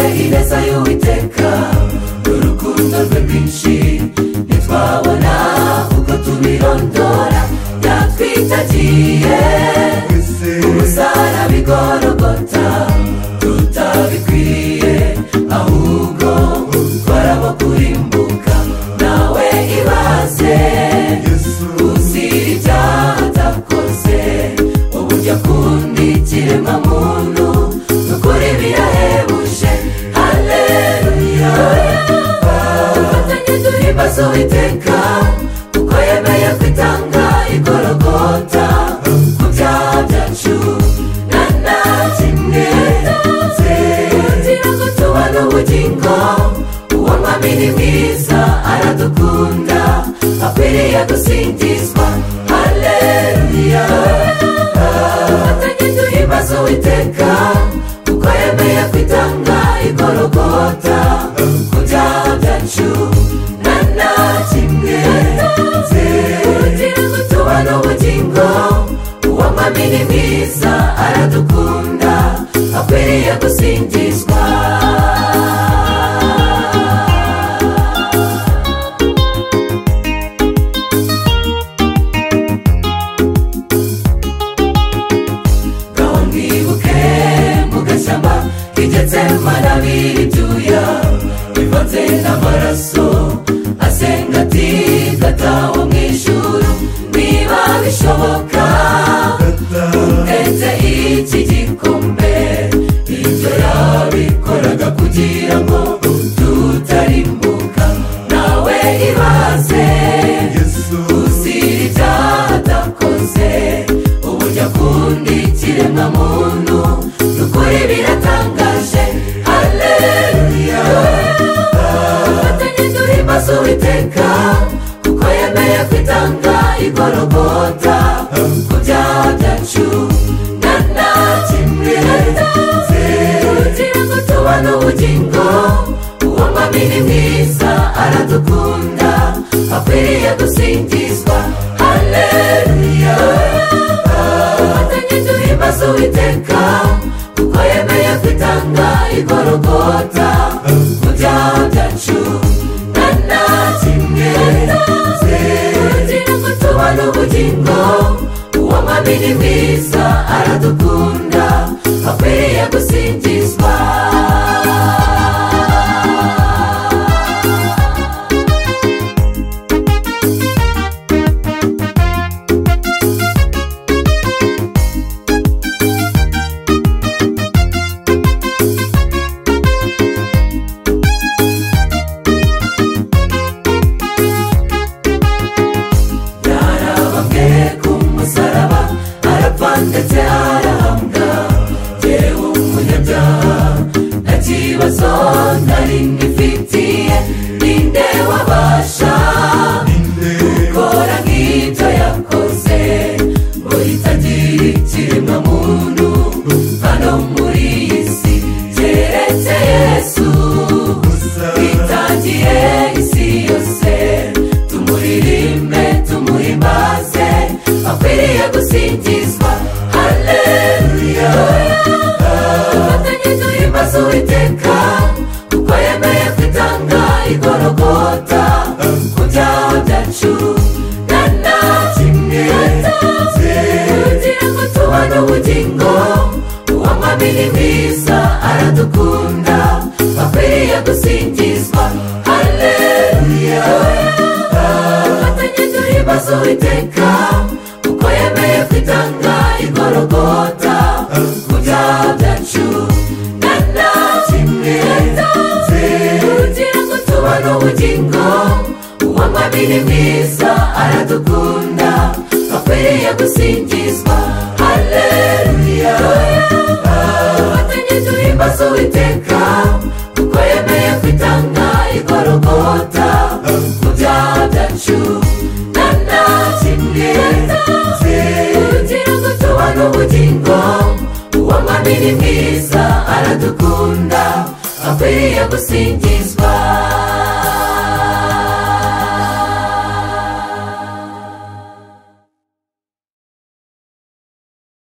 wayo witeka urukundo rwe rwinshi ntitwabona kuko tubirondora yatwitagiye umusara bigorogota tutabikwiye ahubwo twarabakurimbuka nawe ibaze uzira ibyaha atakoze uburyo akunda ikiremwa muntu nukuri birahebuje haleluya dufatanye duhimbaza uwiteka kuko yemeye kwitanga igorogota ku byaha byacu na nta kimwe kugira ngo tubone ubugingo uwo mwami ni mwiza aradukunda akwiriye gusingizwa haleluya dufatanye duhimbaza uwiteka kuko yemeye kwitanga igorogota ku byaha byacu na nta kimwe kugira ngo tubone ubugingo uwo mwami ni mwiza aradukunda akwiriye gusingizwa ngaho mwibuke mu gashyamba rigetse manabiri ibyuya bivanze n'amaraso asenga ati gataho mu ijuru niba bishoboka utetse iki gikombe ibyo yabikoraga kugira ngo tutarimbuka nawe ibaze uzira ibyaha atakoze uburyo akunda ikiremwa muntu nukuri biratangaje haleluya dufatanye duhimbaza uwiteka kuko yemeye kwitanga igorogota ku byaha byacu na nta kimwe kugira ngo tubone ubugingo uwo mwami ni mwiza aradukunda akwiriye gusingizwa haleluya dufatanye duhimbaza uwiteka kuko yemeye kwitanga igorogota mu byaha byacu na nta kimwe kugira ngo tubone ubugingo uwo mwami ni mwiza aradukunda akwiriye gusingizwa yarabambwe ku musaraba arapfa ndetse arahambwa yewe umunyabyaha nta kibazo nari ngifitiye ninde wabasha gukora nk'ibyo yakoze ngo yitagire ikiremwa muntu hano muri iyi si keretse yesu twitangiye isi yose tumuririmbe tumuhimbaze akwiriye gusingizwa haleluya dufatanye duhimbaze uwiteka kuko yemeye kwitanga igorogota ku byaha byacu na nta kimwe kugira ngo tubone ubugingo uwo mwami ni mwiza aradukunda akwiriye gusingizwa haleluya dufatanye duhimbaza uwiteka kuko yemeye kwitanga igorogota ku byaha byacu na nta kimwe kugira ngo tubone ubugingo uwo mwami ni mwiza aradukunda akwiriye gusingizwa haleluya dufatanye duhimbaza uwiteka kuko yemeye kwitanga igorogota ku byaha byacu na nta kimwe kugira ngo tubone ubugingo uwo mwami ni mwiza aradukunda akwiriye gusingizwa